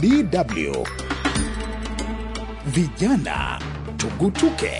DW Vijana Tugutuke.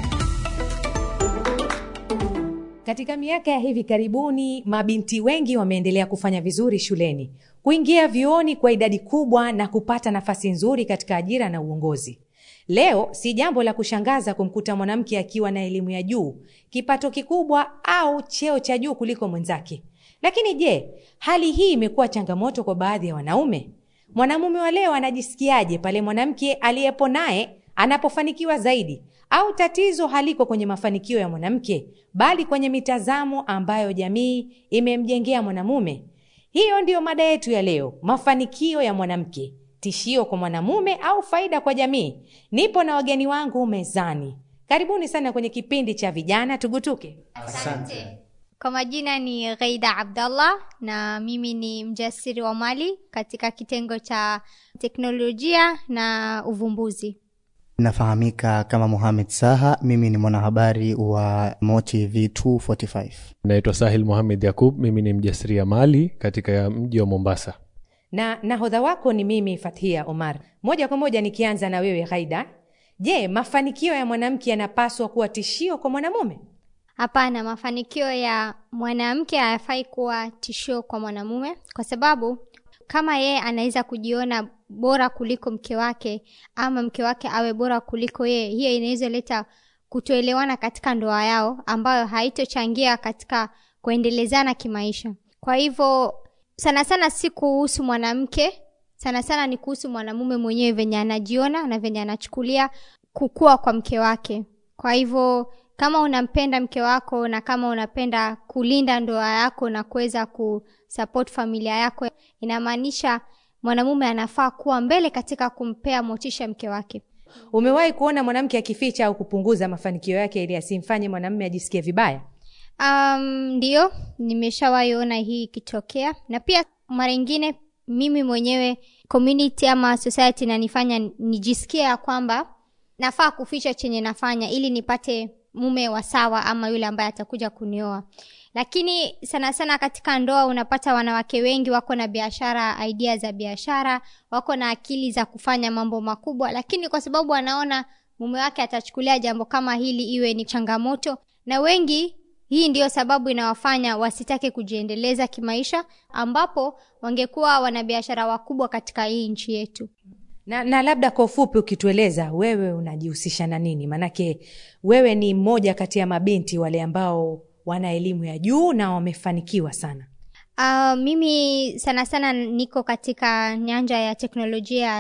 Katika miaka ya hivi karibuni, mabinti wengi wameendelea kufanya vizuri shuleni, kuingia vyuoni kwa idadi kubwa na kupata nafasi nzuri katika ajira na uongozi. Leo si jambo la kushangaza kumkuta mwanamke akiwa na elimu ya juu, kipato kikubwa au cheo cha juu kuliko mwenzake. Lakini je, hali hii imekuwa changamoto kwa baadhi ya wanaume? Mwanamume wa leo anajisikiaje pale mwanamke aliyepo naye anapofanikiwa zaidi? Au tatizo haliko kwenye mafanikio ya mwanamke, bali kwenye mitazamo ambayo jamii imemjengea mwanamume? Hiyo ndiyo mada yetu ya leo, mafanikio ya mwanamke, tishio kwa mwanamume au faida kwa jamii? Nipo na wageni wangu mezani. Karibuni sana kwenye kipindi cha vijana tugutuke. Asante. Kwa majina ni Ghaida Abdallah na mimi ni mjasiri wa mali katika kitengo cha teknolojia na uvumbuzi. Nafahamika kama Mohamed Saha, mimi ni mwanahabari wa MoTV 245. Naitwa Sahil Mohamed Yakub, mimi ni mjasiriamali katika mji wa Mombasa. na nahodha wako ni mimi Fathia Omar. Moja kwa moja nikianza na wewe Ghaida, je, mafanikio ya mwanamke yanapaswa kuwa tishio kwa mwanamume? Hapana, mafanikio ya mwanamke hayafai kuwa tishio kwa mwanamume, kwa sababu kama yeye anaweza kujiona bora kuliko mke wake ama mke wake awe bora kuliko yeye, hiyo inaweza leta kutoelewana katika ndoa yao, ambayo haitochangia katika kuendelezana kimaisha. Kwa hivyo sana sana si kuhusu mwanamke, sana sana ni kuhusu mwanamume mwenyewe, venye anajiona na venye anachukulia kukua kwa mke wake. Kwa hivyo kama unampenda mke wako na kama unapenda kulinda ndoa yako na kuweza kusupport familia yako, inamaanisha mwanamume anafaa kuwa mbele katika kumpea motisha mke wake. Umewahi kuona mwanamke akificha au kupunguza mafanikio yake ili asimfanye mwanamume ajisikie vibaya? Um, ndio nimeshawahi ona hii ikitokea, na pia mara ingine mimi mwenyewe community ama society inanifanya nijisikie ya kwamba nafaa kuficha chenye nafanya ili nipate mume wa sawa ama yule ambaye atakuja kunioa. Lakini sana sana katika ndoa unapata wanawake wengi wako na biashara, idea za biashara, wako na akili za kufanya mambo makubwa, lakini kwa sababu anaona mume wake atachukulia jambo kama hili iwe ni changamoto, na wengi hii ndiyo sababu inawafanya wasitake kujiendeleza kimaisha, ambapo wangekuwa wanabiashara wakubwa katika hii nchi yetu. Na, na labda kwa ufupi ukitueleza wewe unajihusisha na nini? Maanake wewe ni mmoja kati ya mabinti wale ambao wana elimu ya juu na wamefanikiwa sana. Uh, mimi sana sana niko katika nyanja ya teknolojia